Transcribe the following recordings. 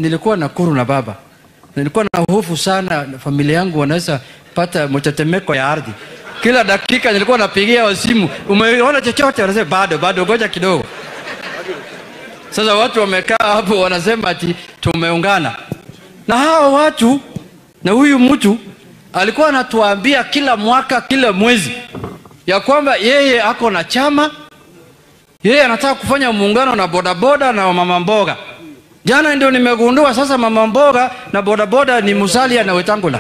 nilikuwa Nakuru na baba, nilikuwa na hofu sana, familia yangu wanaweza pata mtetemeko ya ardhi. Kila dakika nilikuwa napigia wa simu, umeona chochote? Wanasema bado, bado, ngoja kidogo. Sasa watu wamekaa hapo wanasema ati tumeungana na hawa watu, na huyu mtu alikuwa anatuambia kila mwaka, kila mwezi ya kwamba yeye ako na chama, yeye anataka kufanya muungano na bodaboda na mama mboga. Jana ndio nimegundua sasa mama mboga na bodaboda ni Musalia na Wetangula.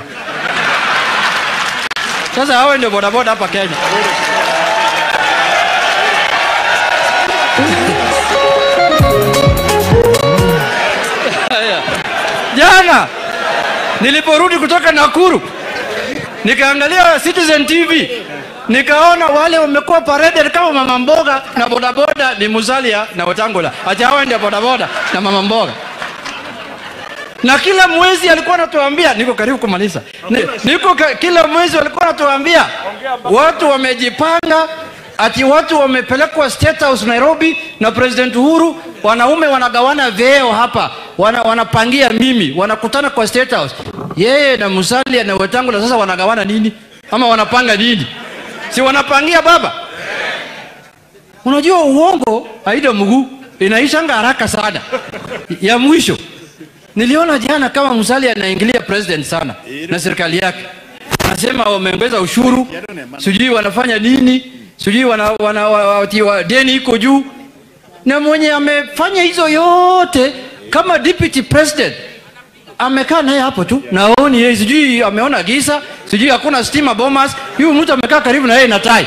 Sasa hawa ndio bodaboda hapa Kenya. Haya. Jana niliporudi kutoka Nakuru nikaangalia Citizen TV nikaona wale wamekuwa paraded kama mama mboga na bodaboda ni Musalia na Wetangula. Acha hawa ndio bodaboda na mama mboga. Na kila mwezi alikuwa anatuambia, niko karibu kumaliza. Ni- Niko ka, kila mwezi walikuwa anatuambia watu wamejipanga ati watu wamepelekwa State House Nairobi na President Uhuru, wanaume wanagawana vyeo hapa, wana, wanapangia mimi, wanakutana kwa State House. Yeye na Musalia na Wetangula sasa wanagawana nini? Ama wanapanga nini? Si wanapangia baba? Unajua uongo haida mguu inaishanga haraka sana. Ya mwisho niliona jana kama Musalia anaingilia president sana na serikali yake, anasema wameongeza ushuru, sijui wanafanya nini, sijui wana, wana, wa, wa, wa, deni iko juu, na mwenye amefanya hizo yote kama deputy president amekaa naye hapo tu, naoni yeye, sijui ameona giza, sijui hakuna stima Bomas. Huyu mtu amekaa karibu na yeye na tai.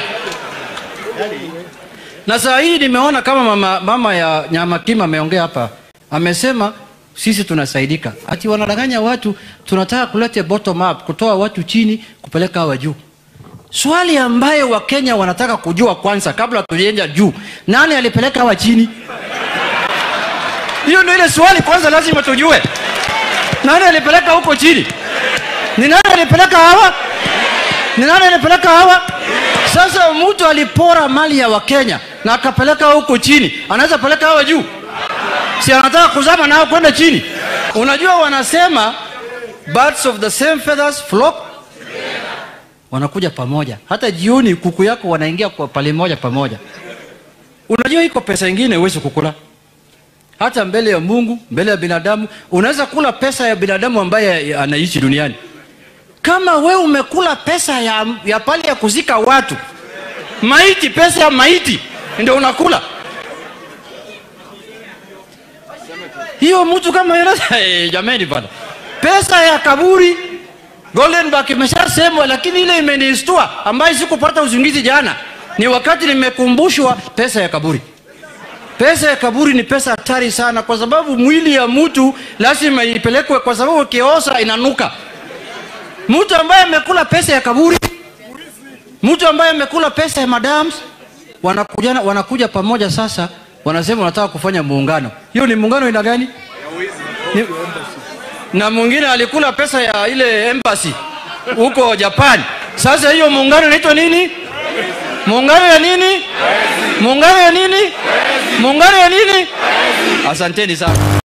Na saa hii nimeona kama mama, mama ya Nyama Kima ameongea hapa, amesema sisi tunasaidika, ati wanadanganya watu, tunataka kuleta bottom up, kutoa watu chini kupeleka hawa juu. Swali ambayo Wakenya wanataka kujua kwanza, kabla tulienda juu, nani alipeleka hawa chini? Hiyo ndio ile swali kwanza lazima tujue. Nani alipeleka huko chini? Ni nani alipeleka hawa? Ni nani alipeleka hawa? Sasa mtu alipora mali ya Wakenya na akapeleka huko chini, anaweza peleka hawa juu? Si anataka kuzama nao kwenda chini? Unajua wanasema birds of the same feathers flock, wanakuja pamoja. Hata jioni kuku yako wanaingia kwa pale moja pamoja. Unajua iko pesa ingine huwezi kukula hata mbele ya Mungu, mbele ya binadamu. Unaweza kula pesa ya binadamu ambaye anaishi duniani. Kama we umekula pesa ya, ya pale ya kuzika watu maiti, pesa ya maiti ndio unakula hiyo. Mtu kama yule hey, jameni bana, pesa ya kaburi Goldenberg imeshasemwa, lakini ile imenistua ambayo sikupata usingizi jana ni wakati nimekumbushwa pesa ya kaburi. Pesa ya kaburi ni pesa hatari sana, kwa sababu mwili ya mtu lazima ipelekwe, kwa sababu ukiosa inanuka. Mtu ambaye amekula pesa ya kaburi, mtu ambaye amekula pesa ya madams, wanakuja, wanakuja pamoja sasa, wanasema wanataka kufanya muungano. Hiyo ni muungano ina gani? Ni, na mwingine alikula pesa ya ile embassy huko Japan. Sasa hiyo muungano inaitwa nini? Muungano ya nini? Muungano ya nini? Muungano ya nini? Asanteni sana.